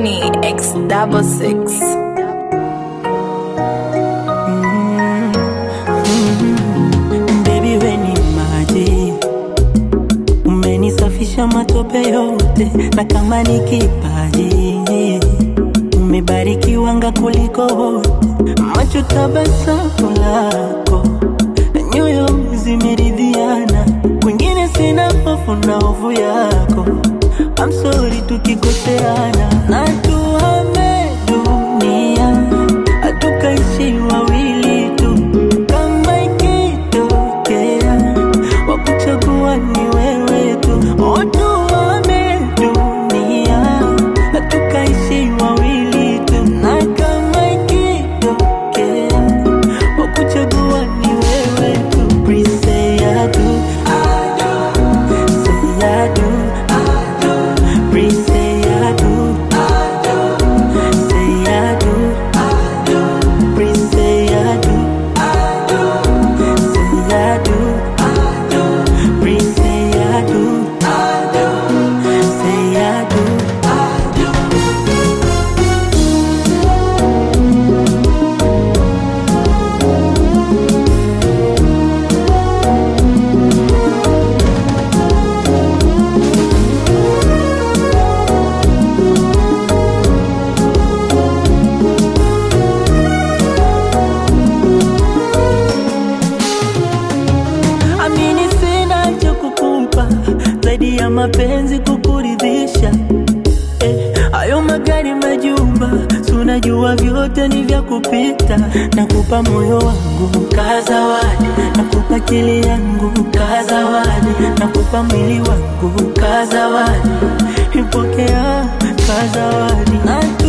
Genie X double six. Baby we ni maji, umenisafisha matope yote, na kama ni kipaji umebarikiwanga kuliko wote, macho tabasamu lako na nyoyo zimeridhiana, kwingine sina hofu na hofu yako. I'm sorry tukikoseana, na tuhame dunia, hatukaishi wawili tu, kama ikitokea wakuchagua ni wewe tu, oh, tuhame dunia, hatukaishi wawili tu, na kama ikitokea wakuchagua ni wewe tu, please say I do, say I do. Please say I do. Say I do. Please say I do. Say I do. Please say I do. Say I do. Amini sina cha kukupa zaidi ya mapenzi kukuridhisha. Eh, hayo magari majumba, si unajua vyote ni vya kupita. Nakupa moyo wangu kazawadi, nakupa akili yangu kazawadi, nakupa mwili wangu kazawadi, ipokea kazawadi na